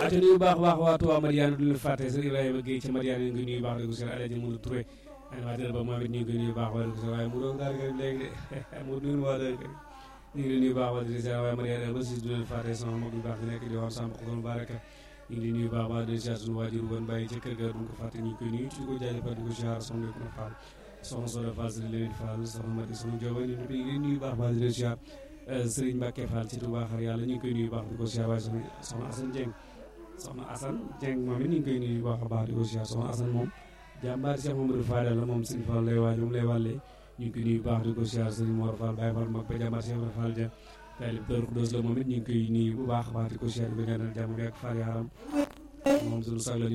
ate nuyu baax baax waa Touba Mariane du leen fàtte sëñ Ibrahima Guèye ca Mariane ñu ngi nuyu baax di ko seen Alaaji Modou Touré animateur ba moom it ñu ngi koy nuyu baax wala ko waaye mu doon daal kër léegi de mu nuyu waa daal kër ñu ngi leen nuyu baax wala di seen waaye Mariane ba si du leen fàtte sama mag yu baax di nekk di wax sama xol baraka ñu ngi leen nuyu baax baax di siyaar suñu waajur woon bàyyi ca kër ga duñ ko fàtte ñu ngi koy nuyu ci ko jaajëfal di ko siyaar soxna ko Fall soxna Soda Fall si leen Fall soxna Mati soxna Jooba ñu ngi leen nuyu baax baax di leen siyaar Serigne Mbacke Fall ci Touba xar yàlla ñu ngi koy nuyu baax di ko siyaar waaye soxna Assane Dieng soxna Assane Dieng moom it ñu ngi koy nuyu baax a baax di ko siyaar soxna Assane moom jàmbaar Cheikh Mamadou Fadel la moom Serigne Fall lay waaj moom lay wàllee ñu ngi koy nuyu baax di ko siyaar Serigne Mor Fall Baye Fall mag ba jàmbaar Cheikh Mamadou Fall ja taalib Dóor Xudóos la moom it ñu ngi koy nuyu bu baax a baax di ko siyaar bi nga jàmm bi ak Fall yaram moom suñu sag la